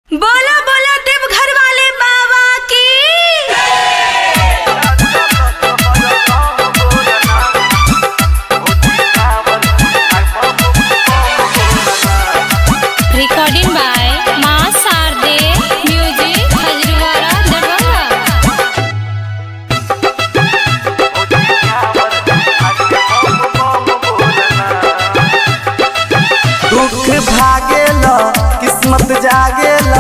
बोला बोला देवघर वाले बाबा की recording by Ma Sarde Music Hajriwara Darbhanga दुख भागेल किस्मत जागेल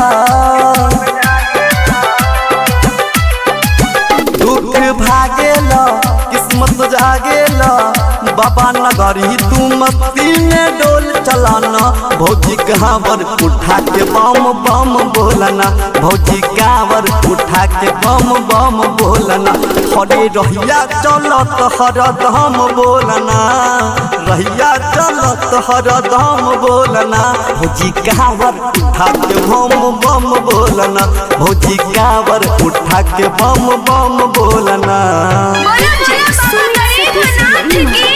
दुख भागेल किस्मत जागेल बाबा नगरी तू मस्ती में डोल चलाना भौजी कांवर उठा के बम बम बोलना भौजी कांवर उठा के बम बम बोलना हरे रहिया चलत हरदम बोलना रहिया चलत हरदम बोलना भौजी कांवर उठा के बम बम बोलना भौजी कांवर उठा के बम बम बोलना बोला बोला बाबा गरीबनाथ की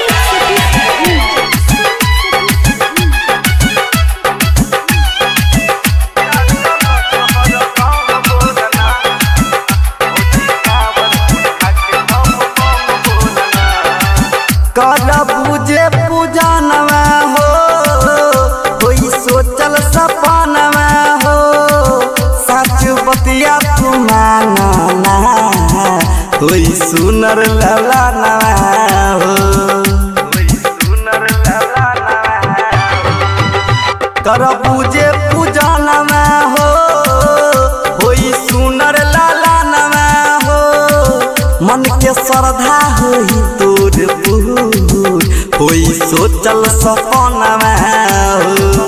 कर पूजे पूजनवा हो कोई सोचल सपनवा हो सच बतिया तू मानना कोई सुनर ललनवा हो कर पूजे पूजनवा हो होई सुनर लालनवा हो मन के श्रद्धा होई तोर पूर होई सोचल सपनवा हो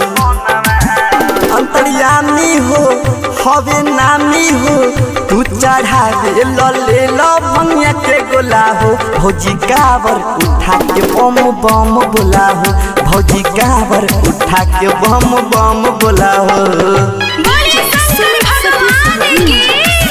अंतर्यामी हो हवे नामी हो तू चढ़ावे ल ले ल भंगिया के गोला हो भौजी कावर उठा के बम बम बोला हो भौजी कावर उठा के बम बम बोला हो बोले शंकर भगवान की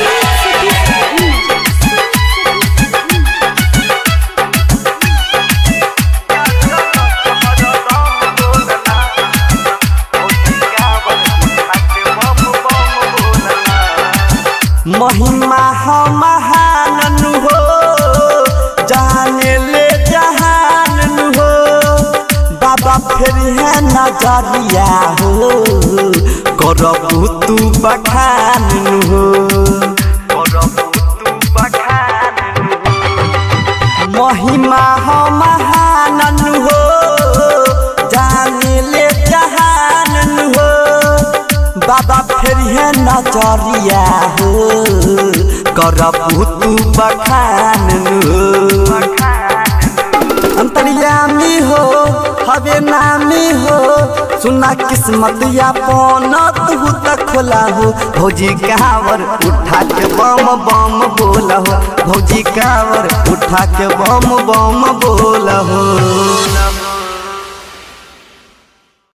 महिमा हो महान हो जाने ले जहान हो बाबा फिर है नजरिया हो करबू तू बखान हो महिमा हो महान हो जाने ले जहान हो बाबा फिर है नजरिया हो करबू तू बखान हो अंतर्यामी हो हवे नामी हो सुना किस्मत या पौनत तू तक खोला हो भौजी कावर उठा के बम बम बोला हो भौजी कावर उठा के बम बम बोला हो